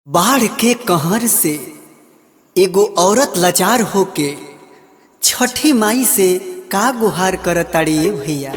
बाढ़ के कहर से एगो औरत लाचार होके छठी माई से का गुहार करताड़ी ए भैया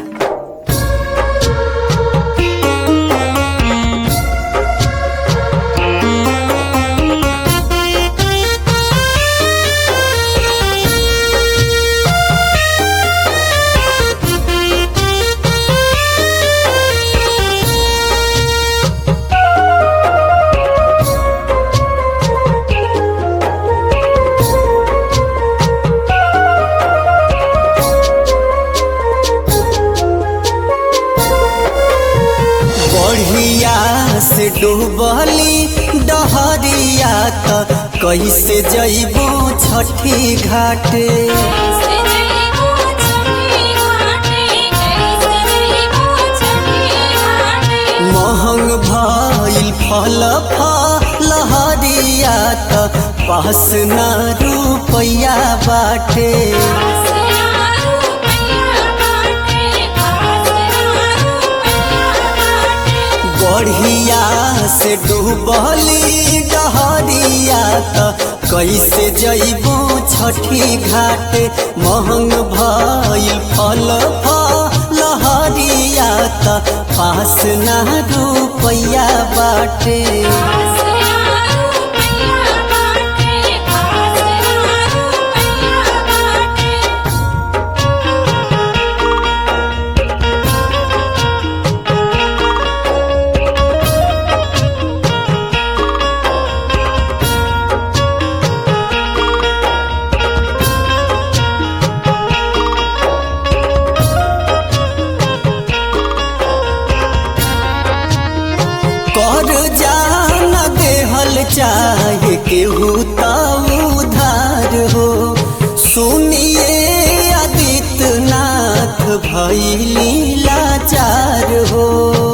बढ़िया से डूबली डहरिया त कैसे जइबो छठी घाटे कैसे जइबो छठी घाटे कैसे जइबो छठी घाटे महंग भइल फल फलहरिया त पास ना रुपैया बाटे आसरा रुपैया बाटे आसरा रुपैया बाटे बढ़िया से डूबली डहरिया त कैसे जइबो छठी घाट महंग भइल फल फलहरिया त पास ना रुपैया बाटे आसरा रुपैया बाटे आसरा रुपैया बाटे कर जान देहल चाहे केहू त उधार हो सुनिए आदित्यनाथ भैली लाचार हो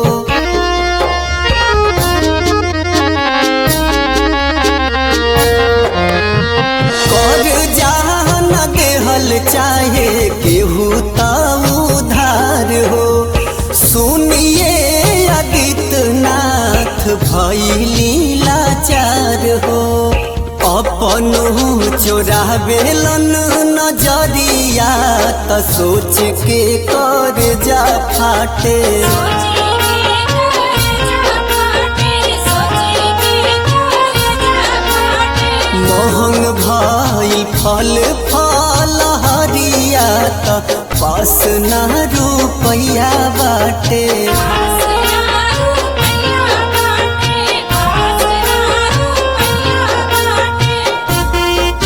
कर जान देहल चाहे केहू त उधार हो सुनिए आदित्यनाथ भैली लाचार हो अपन चोरावेलन नजरिया त सोच के कर जा फाटे सोची के कर जा बाटे सोची के कर जा बाटे महंग भइल फल फल हरिया त पास ना रुपैया बाटे आसरा रुपैया बाटे आसरा रुपैया बाटे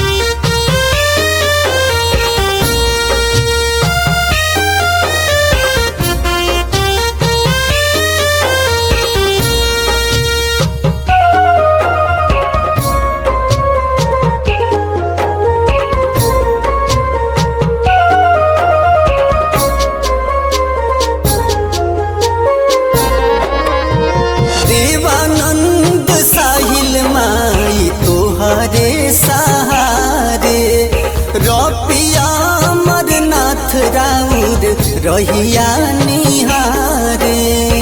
देवानंद साहिल माई तोहरे सहारे रपिया मरनाथ राउर रहिया निहारे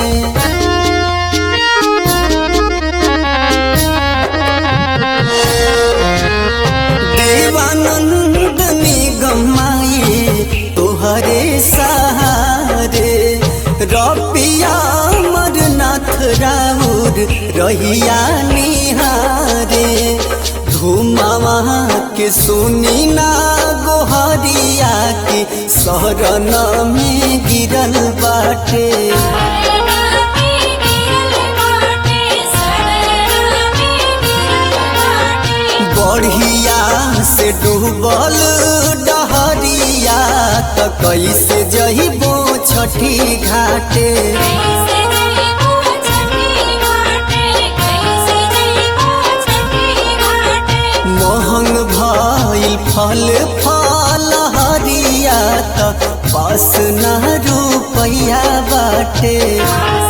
देवानंद निगम माई तोहरे सहारे रपिया मरनाथ राउर रहिया निहारे धुमावा के सुनी ना गोहरिया के शरण में गिरल बाटे सरना में गिरल बाटे सरना में गिरल बाटे बढ़िया से डूबल डहरिया त कैसे जइबो छठी घाटे कैसे जइबो छठी घाटे कैसे जइबो छठी घाटे महंग भइल फल फल हरिया त पास ना रुपैया बाटे आसरा